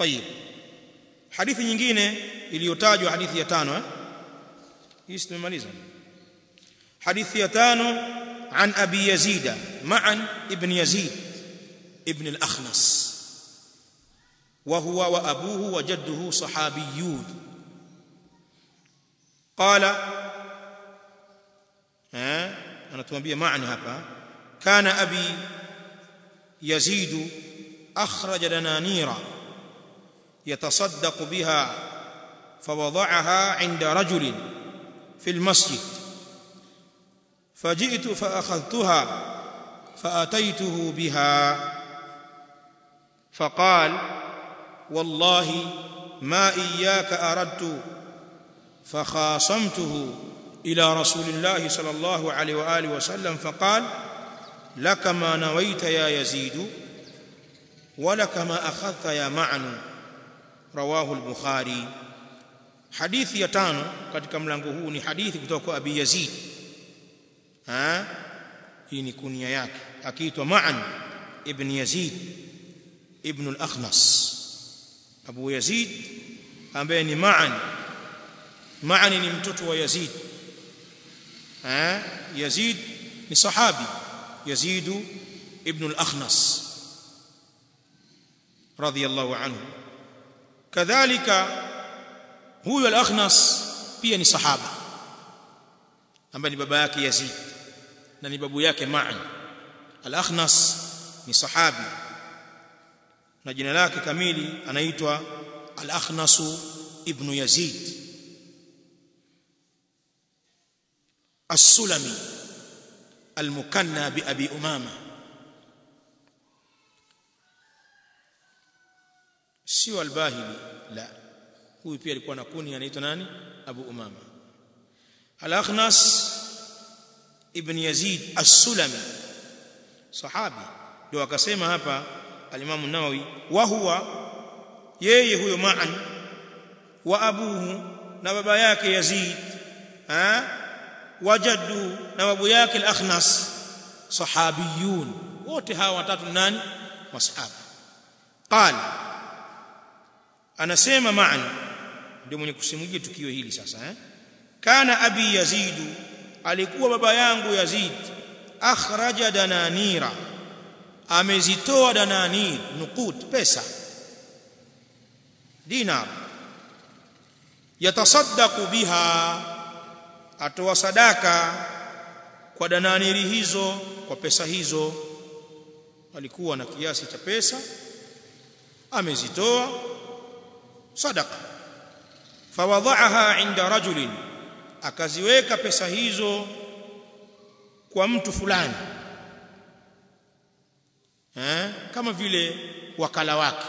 طيب hadithi nyingine iliyotajwa hadithi ya tano eh hii tumemaliza hadithi ya tano عن ابي يزيد معا ابن يزيد ابن الاخنس وهو وابوه وجده صحابيون قال ها انا تمبيه معنى hapa كان ابي يزيد اخرج دنانير يتصدق بها فوضعها عند رجل في المسجد فجئت فاخذتها فاتيته بها فقال والله ما اياك اردت فخاصمته الى رسول الله صلى الله عليه واله وسلم فقال لك ما نويت يا يزيد ولك ما اخذت يا معن رواه البخاري hadithi ya tano katika mlango huu ni hadithi kutoka kwa Abi Yazid ha hii ni kunia yake akiitwa Ma'an ibn Yazid ibn al-Akhnas Abu Yazid ambaye ni Ma'an Ma'an ni mtoto wa Yazid ha Yazid ni sahabi Yazid ibn al-Akhnas radiyallahu anhu kadhalika huyo al-Akhnas pia ni sahaba ambaye ni baba yake Yazid na ni babu yake Ma'an al-Akhnas ni sahabi na jina lake kamili anaitwa al-Akhnas ibn Yazid السلمي المكنى بأبي أمامة sio albahili la huyu pia alikuwa na kuni anaitwa nani Abu Umama Al-Akhnas ibn Yazid As-Sulami sahabi ndio akasema hapa al-Imam an-Nawawi wa huwa yeye huyo ma'an wa abuhu na baba yake Yazid ha wajaddu na babu yake al-Akhnas sahabiyun wote hawa watatu nani masahaba qala anasema ma'an ndio mwenye kusimulia tukio hili sasa eh kana abi yazid alikuwa baba yangu yazid akhraja dananira amezitoa dananir nuqut pesa dinar yatasaddaqu biha atoa sadaka kwa dananiri hizo kwa pesa hizo alikuwa na kiasi cha pesa amezitoa sadaqa fawadhaaha inda rajulin akaziweka pesa hizo kwa mtu fulani eh kama vile wakala wake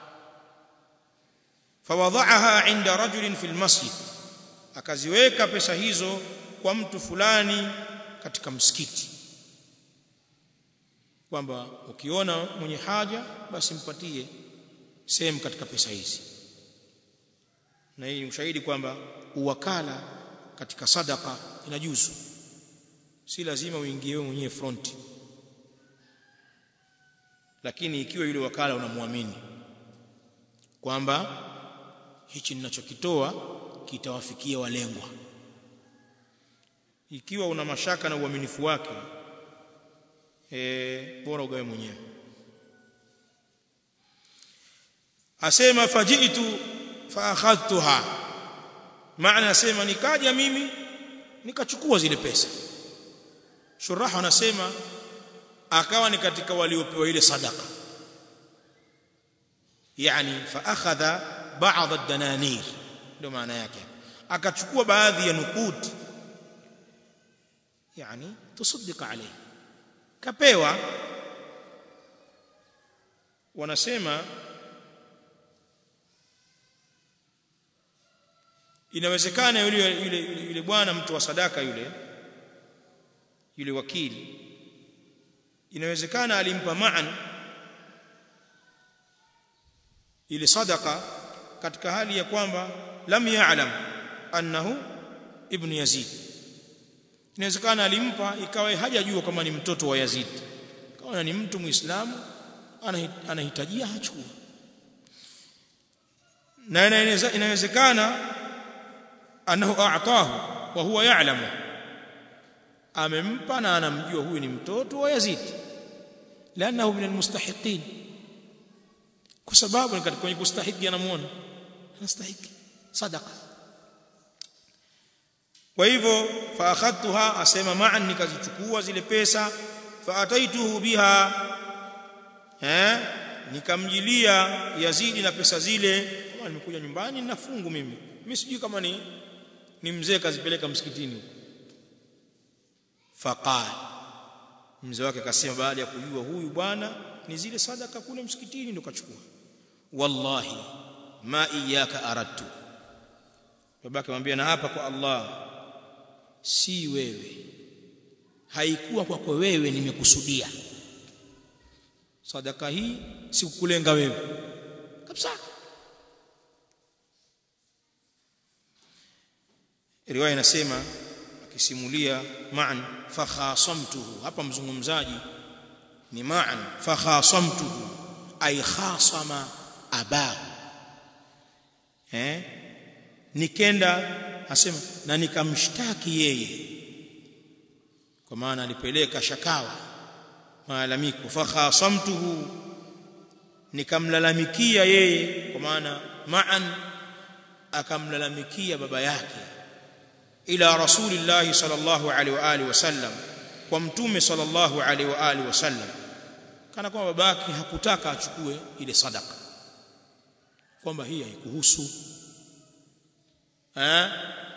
fawadhaaha inda rajulin fil masjid akaziweka pesa hizo kwa mtu fulani katika msikiti kwamba ukiona mwenye haja basi mpatie sehemu katika pesa hizi na hii ni ushahidi kwamba uwakala katika sadaka inajuzu si lazima uingie wewe mwenyewe front lakini ikiwa yule wakala unamwamini kwamba hichi ninachokitoa kitawafikia walengwa ikiwa una mashaka na uaminifu wake eh bora ugawe mwenyewe asema fajitu fa akhadhtuha maana asema nikaja mimi nikachukua zile pesa shuraha wanasema akawa ni katika waliopewa ile sadaka yani fa akhadha ba'd ad-dananir ndio maana yake akachukua baadhi ya nukuti yani tusaddika alayhi kapewa wanasema inawezekana yule yule yule bwana mtu wa sadaka yule yule wakili inawezekana alimpa ma'an ile sadaka katika hali ya kwamba lam ya'lam annahu ibn yazid inawezekana alimpa ikawa hajajua kama ni mtoto wa yazid kama ni mtu muislamu anahitajia hachukua na inawezekana annahu a'tahu wa huwa ya'lamu amempa na anamjua huyu ni mtoto wa Yazid لانه من المستحقين kwa sababu ni katika kwenye kustahiki anamuona anastahiki sadaqa kwa hivyo fa akhadtuha asema ma'an nikazichukua zile pesa fa ataituhu biha eh nikamjilia Yazidi na pesa zile kama nimekuja nyumbani na fungu mimi mimi sijui kama ni ni mzee kazipeleka msikitini huko faqala mzee wake akasema baada ya kujua huyu bwana ni zile sadaka kule msikitini ndo kachukua wallahi ma iyyaka aradtu babake amwambia na hapa kwa Allah si wewe haikuwa kwako wewe nimekusudia sadaka hii sikukulenga wewe kabisa riwaya inasema akisimulia ma'an fakhasamtuhu hapa mzungumzaji ni ma'an fakhasamtuhu ay khasama abahu eh nikenda asema na nikamshtaki yeye kwa maana alipeleka shakawa malalamiko fakhasamtuhu nikamlalamikia yeye kwa maana ma'an akamlalamikia baba yake ila rasulillahi sallallahu alaihi wa alihi wasallam kwa mtume sallallahu alaihi wa alihi wasallam kana kwamba babake hakutaka achukue ile sadaka kwamba hii haikuhusu eh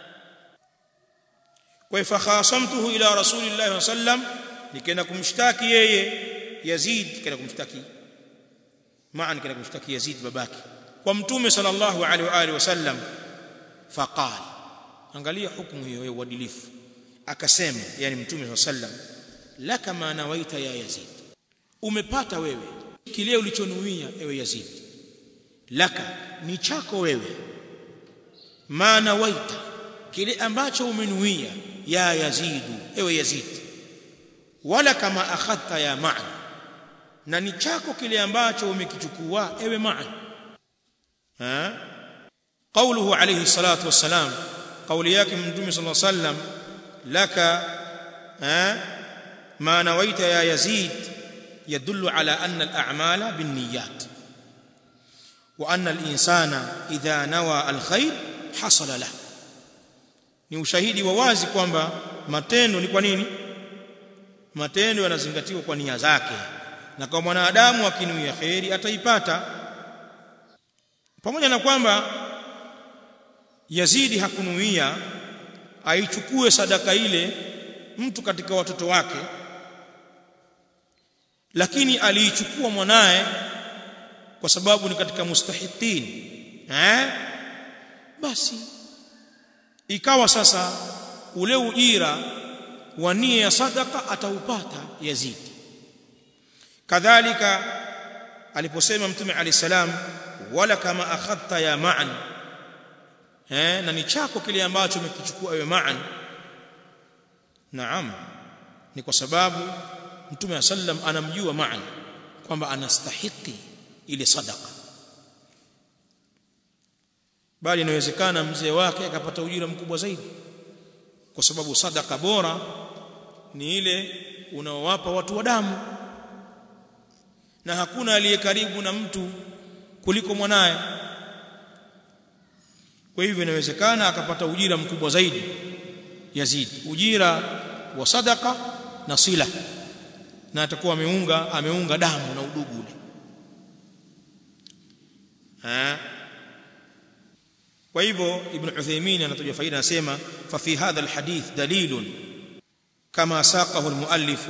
kwa fakhasamtuhu ila rasulillahi sallam nikaenda kumshtaki yeye Yazid nikaenda kumshtaki maana nikaenda kumshtaki Yazid babake kwa mtume sallallahu alaihi wa alihi wasallam faqala angalia hukumu hiyo ya uadilifu akasema yani mtume sallam laka ma nawaita ya Yazid umepata wewe kile ulichonuia ewe Yazid laka ni chako wewe ma nawaita kile ambacho umenuia ya Yazid ewe Yazid wala kama akhadta ya Ma'an na ni chako kile ambacho umekichukua ewe Ma'an ha قوله عليه الصلاه والسلام قولي yake mtume صلى الله عليه وسلم لك ما نويت يا يزيد يدل على أن الأعمال بالنيات وأن الإنسان إذا نوى الخير حصل له ni ushahidi wa wazi kwamba matendo ni kwa nini matendo yanazingatiwa kwa nia zake na kwa mwanadamu akinuia khairi ataipata pamoja na kwamba Yazidi hakunuia aichukue sadaka ile mtu katika watoto wake lakini aliichukua mwanae kwa sababu ni katika mustahiqin eh basi ikawa sasa ule ujira wa nia ya sadaka ataupata Yazid kadhalika aliposema mtume ali salam wala kama akhadta ya ma'an eh na ni chako kile ambacho umekichukua wewe ma'an naam ni kwa sababu mtume sallam anamjua ma'an kwamba anastahiki ile sadaka bali inawezekana mzee wake akapata ujira mkubwa zaidi kwa sababu sadaka bora ni ile unaowapa watu wa damu na hakuna aliye karibu na mtu kuliko mwanaye kwa hivyo inawezekana akapata ujira mkubwa zaidi Yazid ujira wa sadaka na sila na atakuwa ameunga ameunga damu na udugu ule ha kwa hivyo ibn Uthaymeen anatoa faida anasema fa fi hadha alhadith dalilun kama saqahu almuallif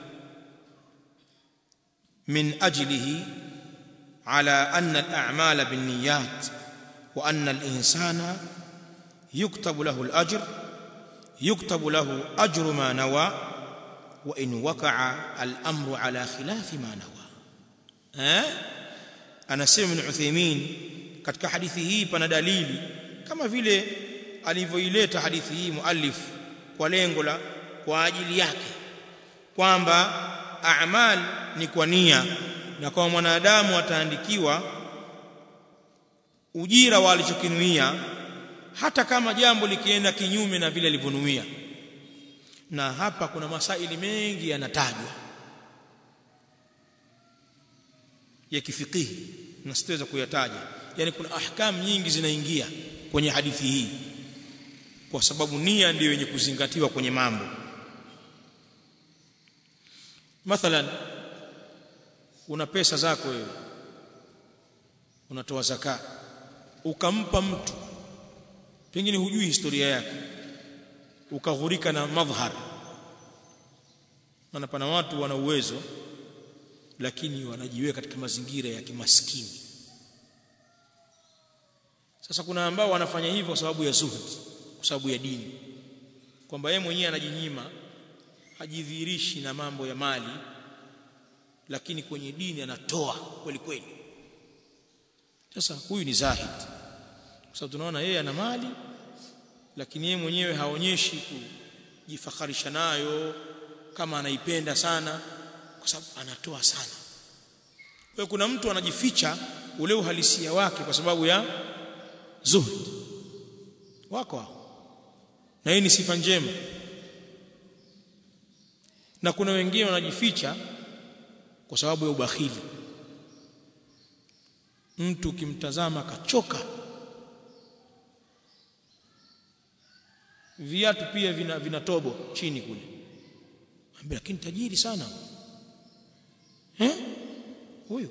min ajlihi ala anna al'amala binniyat wa anna al-insana yuktabu lahu al-ajr yuktabu lahu ajru ma nawa wa in waqa'a al-amru ala khilafi ma nawa eh anasema ibn Uthaymeen katika hadithi hii pana dalili kama vile alivyoileta hadithi hii muallif kwa lengo la kwa ajili yake kwamba a'mal ni kwa nia na kwa mwanadamu ataandikiwa ujira wa alichokinuia hata kama jambo likienda kinyume na vile alivyonuia na hapa kuna masaili mengi yanatajwa ya kifikihi na sitaweza kuyataja yani kuna ahkam nyingi zinaingia kwenye hadithi hii kwa sababu nia ndiyo yenye kuzingatiwa kwenye mambo mathalan una pesa zako wewe unatoa zaka ukampa mtu pengine hujui historia yake ukaghurika na madhhar maana pana watu wana uwezo lakini wanajiweka katika mazingira ya kimaskini sasa kuna ambao wanafanya hivyo kwa sababu ya zuhud kwa sababu ya dini kwamba yeye mwenyewe anajinyima hajidhihirishi na mambo ya mali lakini kwenye dini anatoa kweli kweli sasa huyu ni zahid kwa sababu tunaona yeye ana mali lakini yeye mwenyewe haonyeshi kujifakharisha nayo kama anaipenda sana kwa sababu anatoa sana kwa kuna mtu anajificha ule uhalisia wake kwa sababu ya zuhud wako na hii ni sifa njema na kuna wengine wanajificha kwa sababu ya ubakhili mtu ukimtazama kachoka viatu pia vina, vina tobo chini kule ambia lakini tajiri sana eh huyu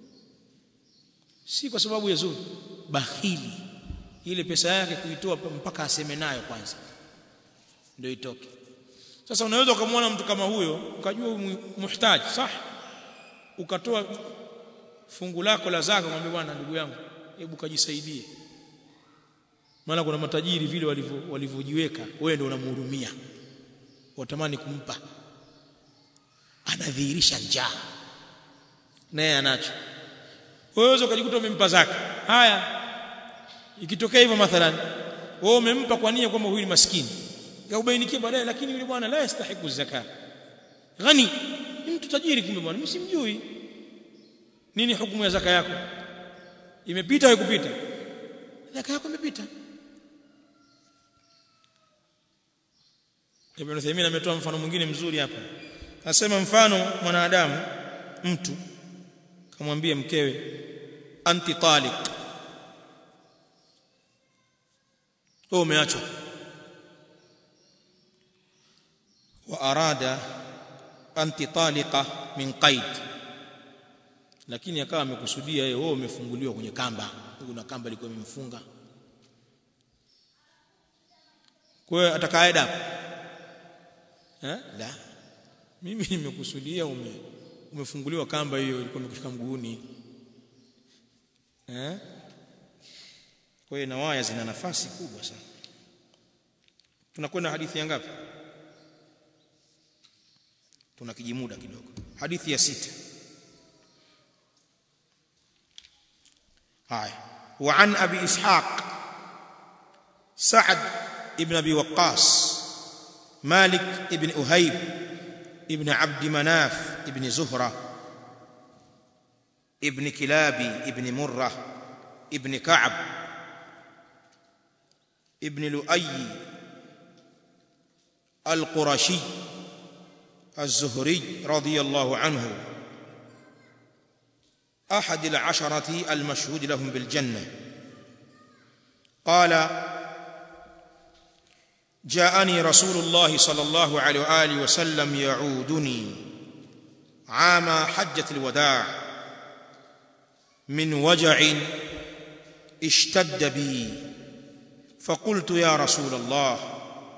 si kwa sababu ya zuri bakhili ile pesa yake kuitoa mpaka aseme nayo kwanza ndio itoke sasa unaweza ukamwona mtu kama huyo ukajua muhtaji sah ukatoa fungu lako la zaka mwambie bwana ndugu yangu hebu kajisaidie maana kuna matajiri vile walivyojiweka wewe ndio unamhurumia watamani kumpa anadhihirisha njaa naye anacho wewe ukajikuta umempa zaka haya ikitokea hivyo mathalan wewe umempa kwa nia kwamba huyu ni maskini kaubainikia baadaye lakini yule bwana la yastahiku zaka ghani ni mtu tajiri kumbe bwana msimjui nini hukumu ya zaka yako imepita au kupita zaka yako imepita Ibn Uthaymeen ametoa mfano mwingine mzuri hapa anasema mfano mwanadamu mtu kamwambia mkewe anti taliq wewe umeachwa wa arada anti taliqa min qaid lakini akawa amekusudia yeye wewe umefunguliwa kwenye kamba kuna kamba ilikuwa imemfunga kwa hiyo atakaeda eh la mimi nimekusudia ume umefunguliwa kamba hiyo ilikuwa imekushika mguuni eh kwa hiyo na waya zina nafasi kubwa sana tunakwenda hadithi ya ngapi tuna kijimuda kidogo hadithi ya sita haya وعن ابي اسحاق سعد ابن ابي وقاص مالك ابن أهيب ابن عبد مناف ابن زهرة ابن كلابي ابن مرة ابن كعب ابن لؤي القرشي الزهري رضي الله عنه أحد العشرة المشهود لهم بالجنة قال جاءني رسول الله صلى الله عليه واله وسلم يعودني عام حجه الوداع من وجع اشتد بي فقلت يا رسول الله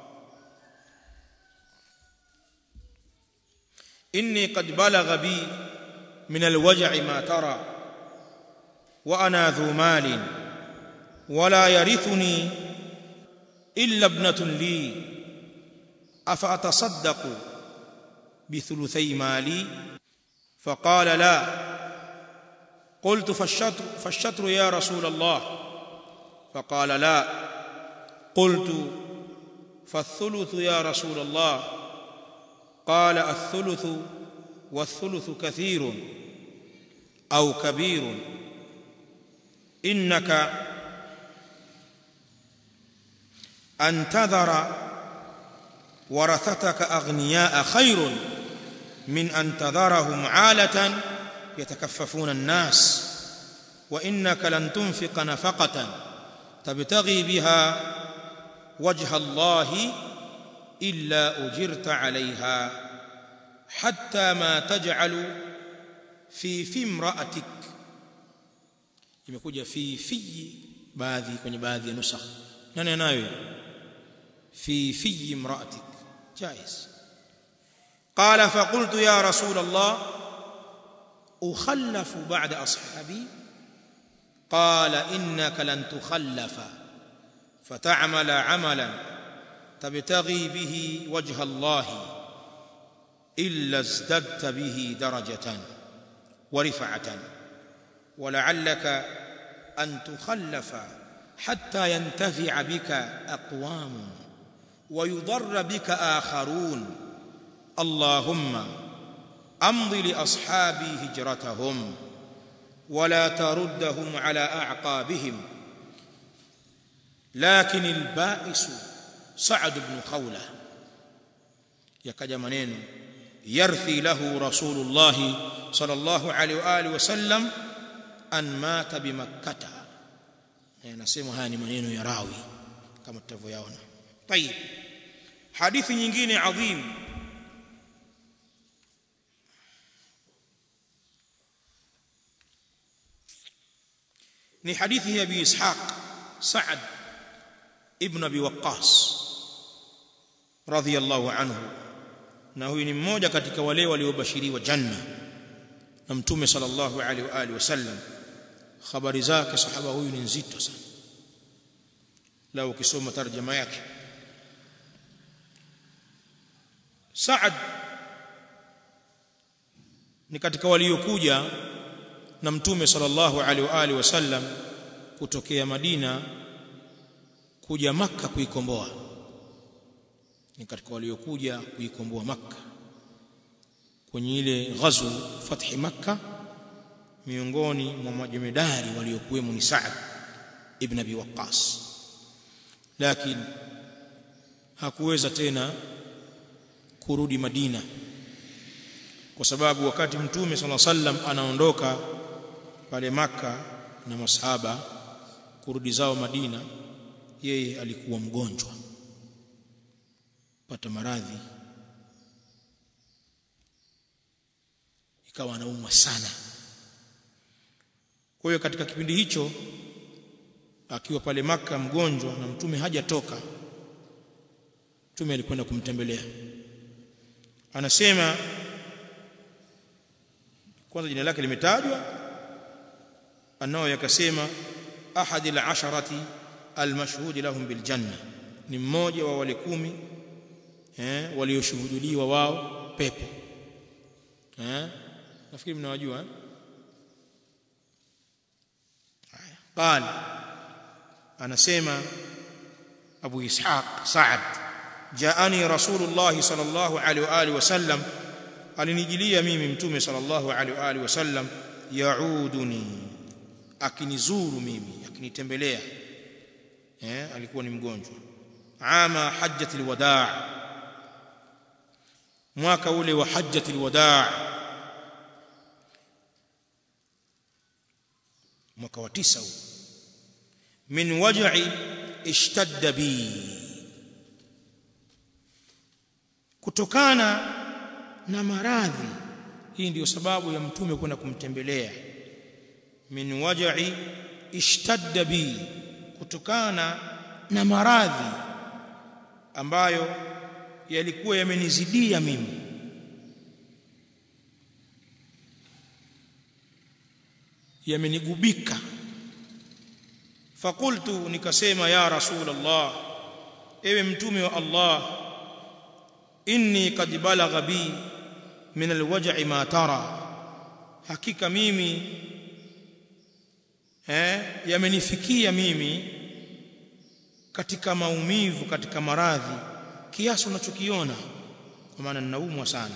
اني قد بلغ بي من الوجع ما ترى وانا ذو مال ولا يرثني إلا ابنة لي أفأتصدق بثلثي مالي فقال لا قلت فالشطر, فالشطر يا رسول الله فقال لا قلت فالثلث يا رسول الله قال الثلث والثلث كثير أو كبير إنك an tadhara warathataka aghniyaa khairun min an tadharahum alatan yatakaffafuna an-nas wa innaka lan tunfiqa nafaqatan tabtaghi biha wajha Allah illa ujirta 'alayha hatta ma taj'alu fi fi imra'atik imekuja fi fi baadhi kwenye baadhi ya nusakh nani anayo fi fi imra'atik jaiz قال فقلت يا رسول الله أخلف بعد أصحابي قال إنك لن تخلف فتعمل عملا تبتغي به وجه الله إلا ازددت به درجة ورفعة ولعلك أن تخلف حتى ينتفع بك أقوام ويضر بك آخرون اللهم امض لاصحابي هجرتهم ولا تردهم على اعقابهم لكن البائس سعد بن خوله يكجا maneno يرثي له رسول الله صلى الله عليه واله وسلم ان مات بمكه nasema haya ni maneno ya rawi kama tutavyoyaona طيب hadithi nyingine adhim ni hadithi ya Abi Ishaq Sa'ad ibn Abi Waqqas radhiyallahu anhu na huyu ni mmoja katika wale waliobashiriwa janna na mtume sallallahu alaihi wa alihi wasallam habari zake sahaba huyu ni nzito sana lao ukisoma tarjama yake Sa'ad ni katika waliokuja na mtume sallallahu alaihi wa alihi wasallam kutokea Madina kuja maka kuikomboa ni katika waliokuja kuikomboa maka kwenye ile ghazw fathi makka miongoni mwa majemedari waliokuwemo ni Sa'd ibn Abi Waqqas lakini hakuweza tena kurudi Madina kwa sababu wakati mtume sallallahu alaihi wasallam anaondoka pale maka na masahaba kurudi zao Madina yeye alikuwa mgonjwa pata maradhi ikawa anaumwa sana kwa hiyo katika kipindi hicho akiwa pale maka mgonjwa na mtume hajatoka mtume alikwenda kumtembelea anasema kwanza jina lake limetajwa anao yakasema ahadi al-asharati al-mashhud lahum bil janna ni mmoja wa wale kumi eh walioshuhudiwa wao pepo eh nafikiri mnawajua eh قال anasema Abu Ishaq Sa'ad jaani Rasulullah sallallahu alaihi wa alihi wasallam alinijilia mimi mtume sallallahu alaihi wa alihi wasallam yauduni akinizuru mimi akinitembelea eh alikuwa ni mgonjwa ama hajjatul wadaa mwaka ule wa hajjatul wadaa mwaka wa tisa huu min waj'i ishtadda bi kutokana na maradhi hii ndiyo sababu ya mtume kwenda kumtembelea min waj'i ishtadda bi kutokana na maradhi ambayo yalikuwa yamenizidia mimi yamenigubika fakultu nikasema ya rasul allah ewe mtume wa allah inni qad balagha bi min alwaj'i ma tara hakika mimi eh yamenifikia mimi katika maumivu katika maradhi kiasi unachokiona kwa maana ninaumwa sana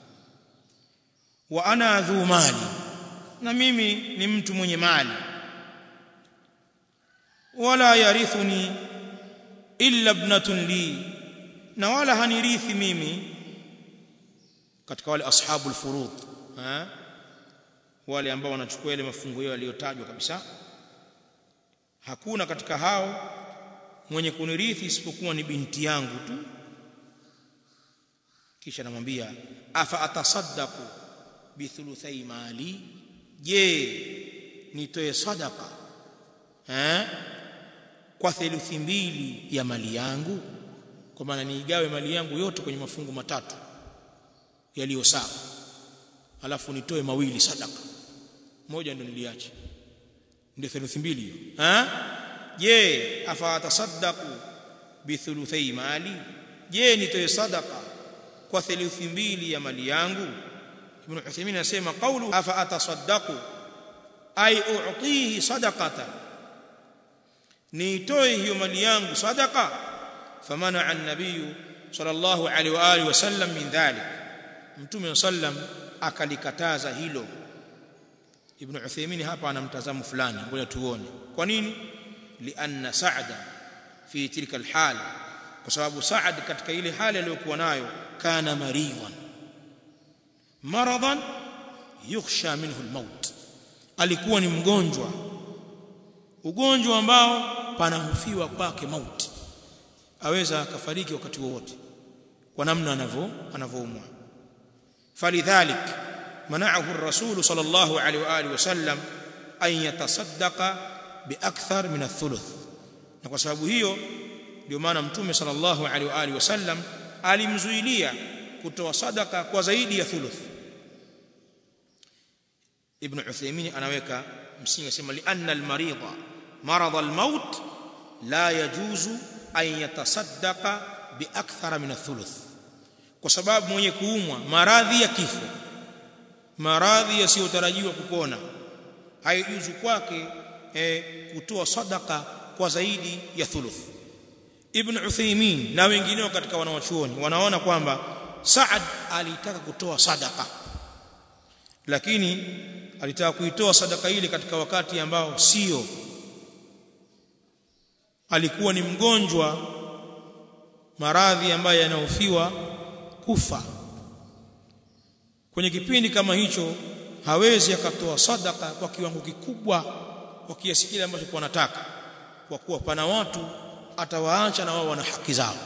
wa ana dhu mali na mimi ni mtu mwenye mali wala yarithuni illa ibnatun li na wala hanirithi mimi katika wale ashabul furud ha wale ambao wanachukua ile mafungu yao yaliyotajwa kabisa hakuna katika hao mwenye kunirithi isipokuwa ni binti yangu tu kisha namwambia afa atasaddaqu bithuluthai mali je nitoe sadaka eh kwa theluthi mbili ya mali yangu kwa maana niigawe mali yangu yote kwenye mafungu matatu yaliyo sawa alafu nitoe mawili sadaka moja ndio niliacha ndio theluthi mbili hiyo eh je afa atasaddaqu bithuluthai mali je nitoe sadaka kwa theluthi mbili ya mali yangu ibn Uthaymeen anasema qawlu afa atasaddaqu ay u'tihi sadaqatan niitoe hiyo mali yangu sadaqa famana an-nabiy sallallahu alaihi wa alihi wasallam min dhalik mtume sallam akalikataza hilo ibn Uthaymeen hapa ana mtazamo fulani ngoja tuone kwa nini lianna sa'da fi tilka al-hal kwa sababu Sa'ad katika ile hali aliyokuwa nayo kana maridhan maradan yukhsha minhu al-maut alikuwa ni mgonjwa ugonjwa ambao panahofiwa kwake mauti aweza akafariki wakati wowote kwa namna anavyo anavyoumwa falidhalik mana'ahu ar-rasul sallallahu alaihi wa alihi wasallam an yatasaddaqa biakthar min ath-thuluth na kwa sababu hiyo ndio maana mtume sallallahu alaihi wa alihi wasallam alimzuilia kutoa sadaka kwa zaidi ya thuluth ibn Uthaymeen anaweka msingi asema li anna al-marida marad al-maut la yajuzu an yatasaddaqa bi akthara min ath-thuluth kwa sababu mwenye kuumwa maradhi ya kifo maradhi yasiyotarajiwa kupona haijuzu kwake eh, kutoa sadaka kwa zaidi ya thuluth ibn Uthaymeen na wengineo katika wanawachuoni wanaona kwamba Saad alitaka kutoa sadaka lakini alitaka kuitoa sadaka ile katika wakati ambao sio alikuwa ni mgonjwa maradhi ambayo yanahofiwa kufa kwenye kipindi kama hicho hawezi akatoa sadaka kwa kiwango kikubwa kwa kiasi kile ambacho kwa anataka kwa kuwa pana watu atawaacha na wao wana haki zao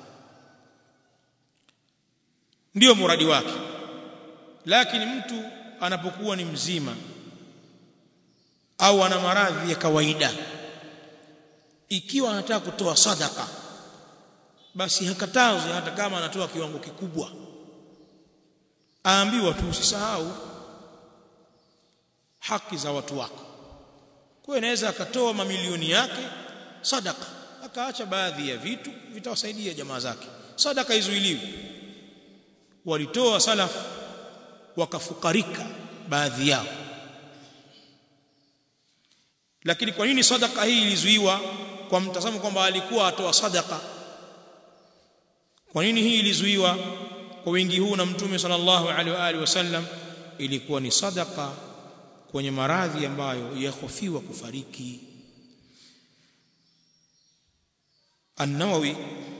ndio muradi wake lakini mtu anapokuwa ni mzima au ana maradhi ya kawaida ikiwa anataka kutoa sadaka basi hakatazwi hata kama anatoa kiwango kikubwa aambiwa tu usisahau haki za watu wako kwa inaweza akatoa mamilioni yake sadaka akaacha baadhi ya vitu vitawasaidia jamaa zake sadaka izuiliwi walitoa salaf wakafukarika baadhi yao lakini kwa nini sadaka hii ilizuiwa kwa mtazamo kwamba alikuwa atoa sadaka kwa nini hii ilizuiwa kwa wingi huu na mtume sallallahu alaihi wa alihi wasallam ilikuwa ni sadaka kwenye maradhi ambayo yahofiwa kufariki An-Nawawi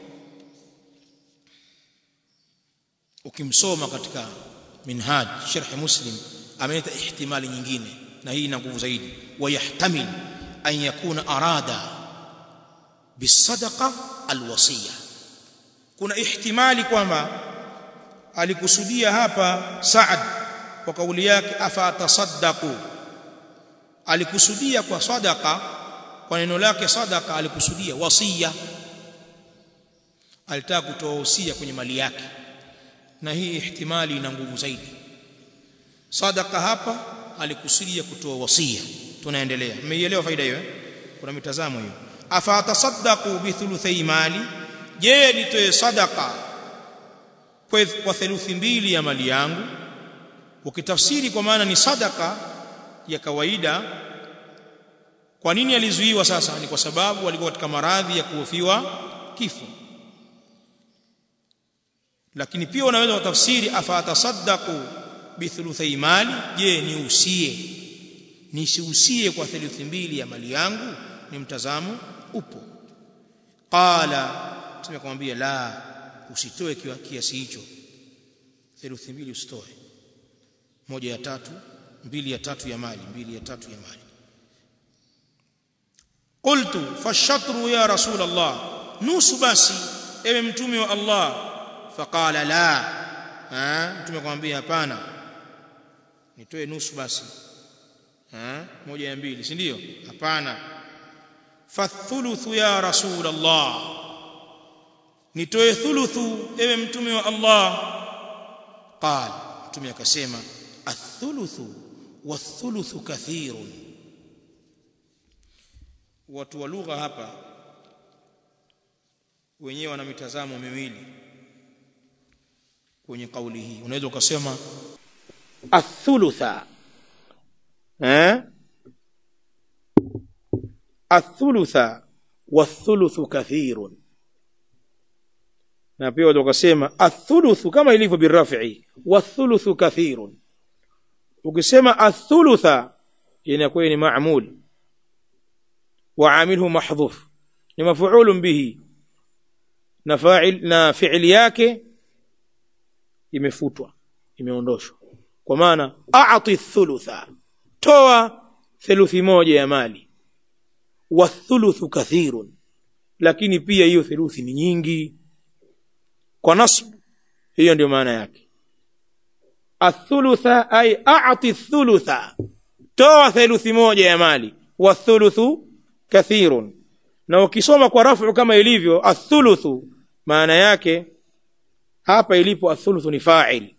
ukimsoma katika minhaj sharh muslim ameleta ihtimali nyingine na hii ina nguvu zaidi wayahtamil an yakuna arada bisadaqa alwasiya kuna ihtimali kwamba alikusudia hapa Saad kwa kauli yake afa atasaddaqu alikusudia kwa sadaqa kwa neno lake sadaqa alikusudia wasia alitaka kutoa usia kwenye mali yake na hii ihtimali ina nguvu zaidi sadaqa hapa alikusudia kutoa wasia tunaendelea mmeielewa faida hiyo kuna mitazamo hiyo afa atasaddaqu bi thuluthi mali je nitoe sadaqa kwa theluthi mbili ya mali yangu ukitafsiri kwa maana ni sadaka ya kawaida kwa nini alizuiwa sasa ni kwa sababu walikuwa katika maradhi ya kuhofiwa kifo lakini pia unaweza kutafsiri afa atasaddaqu bi thuluthi mali je ni usie nisiusie kwa theluthi mbili ya mali yangu ni mtazamo upo qala mtume akamwambia la usitoe kiasi hicho theluthi mbili usitoe moja ya tatu mbili ya tatu ya mali mbili ya tatu ya mali qultu fashatru ya rasul allah nusu basi ewe mtume wa allah faqala la ha mtume akamwambia hapana nitoe nusu basi ha moja ya mbili si ndio hapana fathuluthu ya rasul allah nitoe thuluthu ewe mtume wa allah qala mtume akasema athuluthu wathuluthu kathirun watu wa lugha hapa wenyewe wana mitazamo miwili kwenye kauli hii unaweza ukasema athulutha eh athulutha wathuluthu kathirun na pia unaweza ukasema athuluthu kama ilivyo birafi wathuluthu kathirun ukisema athulutha inakuwa ni maamul وعامله محذوف ni مفعول به na fa'il na fi'li yake imefutwa imeondoshwa kwa maana a'ti thulutha toa theluthi moja ya mali wa thuluthu kathirun lakini pia hiyo theluthi ni nyingi kwa nasb hiyo ndio maana yake athulutha ay a'ti thulutha toa theluthi moja ya mali wa thuluthu kathirun na ukisoma kwa rafu kama ilivyo athuluthu maana yake hapa ilipo athuluthu ni fa'il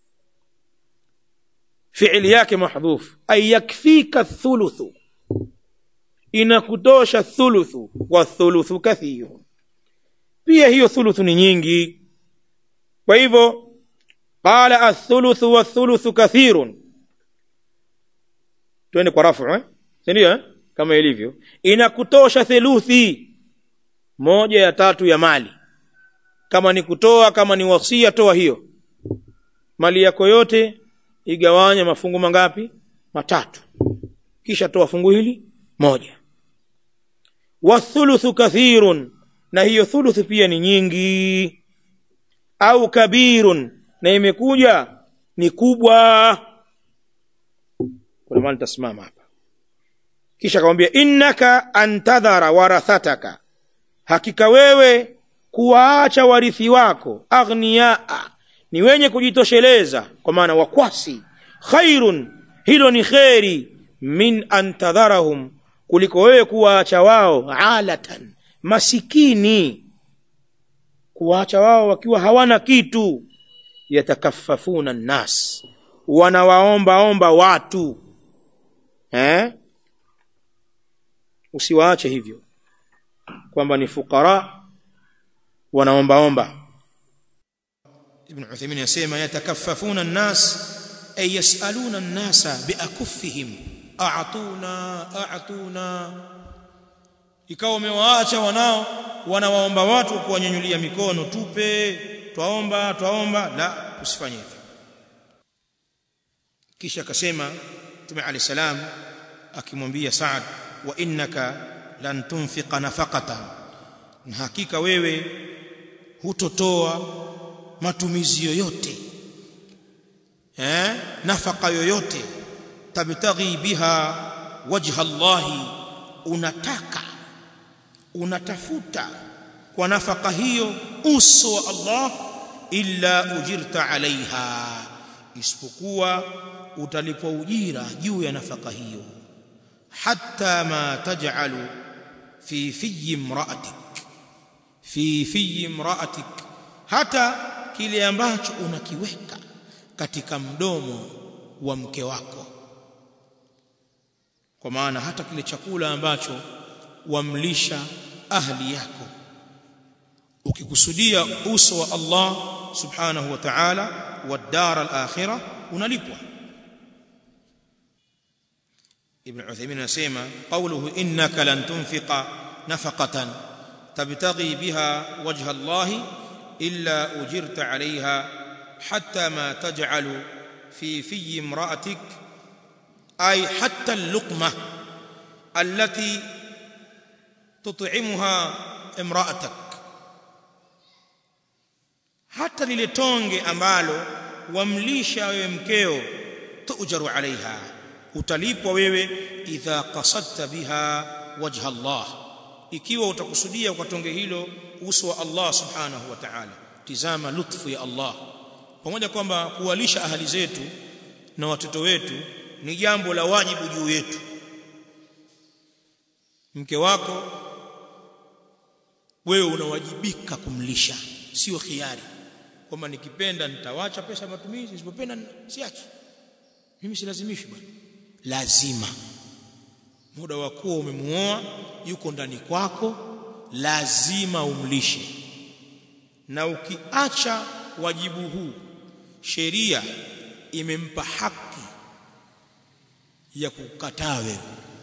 fi'li yake mahdhuf ay yakfika athuluthu inakutosha thuluthu wa thuluthu kathirun pia hiyo thuluthu ni nyingi kwa hivyo qala athuluthu wa thuluthu kathirun twende kwa rafu eh ndio eh kama ilivyo inakutosha theluthi moja ya tatu ya mali kama ni kutoa kama ni wasia toa hiyo mali yako yote igawanye mafungu mangapi matatu kisha toa fungu hili moja wathuluthu kathirun na hiyo thuluthu pia ni nyingi au kabirun na imekuja ni kubwa kuna maana tasimama hapa kisha akamwambia innaka antadhara warathataka hakika wewe kuwaacha warithi wako aghniaa ni wenye kujitosheleza kwa maana wakwasi khairun hilo ni kheri min antadharahum kuliko wewe kuwaacha wao alatan masikini kuwaacha wao wakiwa hawana kitu yatakaffafuna nnas wanawaombaomba watu eh? usiwaache hivyo kwamba ni fukara wanaombaomba ibn Uthaymeen yasema yatakaffafuna an-nas ay yasaluna an-nasa biakuffihim a'tuna a'tuna ikawa umewaacha wanao wanawaomba watu kuwanyanyulia mikono tupe twaomba twaomba la usifanye hivyo kisha akasema Mtume Ali salam akimwambia Saad wa innaka lan tunfiqa nafaqatan na hakika wewe hutotoa matumizi yoyote eh nafaka yoyote tabtaghi biha wajha Allahi unataka unatafuta kwa nafaka hiyo uso wa Allah illa ujirta alaiha isipokuwa utalipwa ujira juu ya nafaka hiyo hatta ma taj'alu fi fi imra'atik fi fi imra'atik hata kile ambacho unakiweka katika mdomo wa mke wako kwa maana hata kile chakula ambacho wamlisha ahli yako ukikusudia uso wa Allah subhanahu wa ta'ala wa dar al-akhirah unalipwa ibn Uthaymeen anasema qawluhu innaka lan tunfiqa nafaqatan tabtaghi biha wajha Allah illa ujirta 'alayha hatta ma taj'alu fi fi imra'atik ay hatta al-luqmah allati tut'imuha imra'atak hata lile tonge ambalo wamlisha wewe mkeo tujaru alaiha utalipwa wewe idha qasadta biha wajha Allah ikiwa utakusudia kwa tonge hilo uso wa Allah subhanahu wa ta'ala tizama lutfu ya Allah pamoja kwamba kuwalisha ahali zetu na watoto wetu ni jambo la wajibu juu yetu mke wako wewe unawajibika kumlisha sio khiari kwamba nikipenda nitawacha pesa matumizi nisipopenda siachi mimi silazimishi bwana lazima muda wa kuwa umemuoa yuko ndani kwako lazima umlishe na ukiacha wajibu huu sheria imempa haki ya kukataa wewe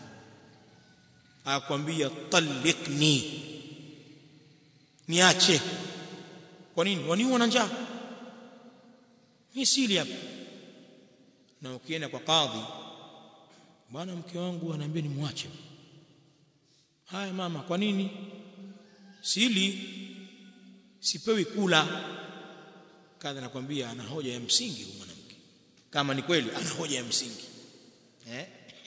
akwambia talikni niache kwa nini waniua na njaa mimi sili hapa na ukienda kwa kadhi bwana mke wangu anaambia nimwache haya mama kwa nini sili sipewi kula kadha nakwambia ana hoja ya msingi huyu mwanamke kama ni kweli ana hoja ya msingi eh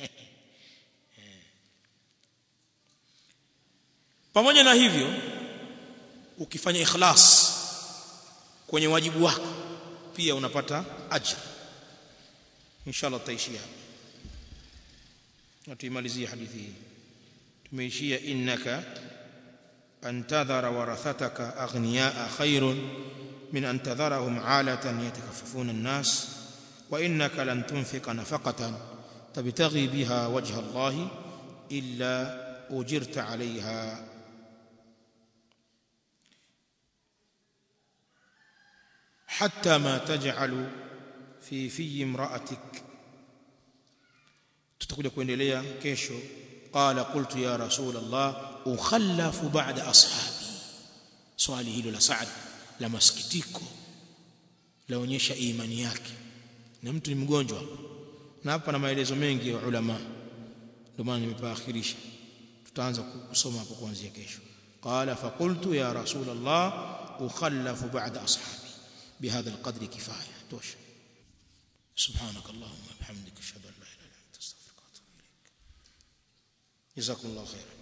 pamoja na hivyo ukifanya ikhlas kwenye wajibu wako pia unapata ajra inshallah tutaishia hapa na tuimalizie hadithi hii tumeishia innaka an tadhara warathataka aghniyaa khairun min an tadharahum alatan yatakaffafuna an-nas wa innaka lan tunfiqa nafaqatan tabtaghi biha wajha Allah illa ujirta 'alayha حتى ما تجعل في في امرأتك tutakuja kuendelea kesho qala qultu ya rasul Allah ukhallafu ba'da ashabi swali hilo la Saad la masikitiko laonyesha imani yake na mtu ni mgonjwa na hapa na maelezo mengi ya ulama ndio maana nimepaakhirisha tutaanza kusoma hapo kuanzia kesho qala faqultu ya rasul Allah ukhallafu ba'da ashabi بهذا القدر كفايه توش سبحانك اللهم وبحمدك اشهد ان لا اله الا انت استغفرك واتوب اليك جزاكم الله خيرا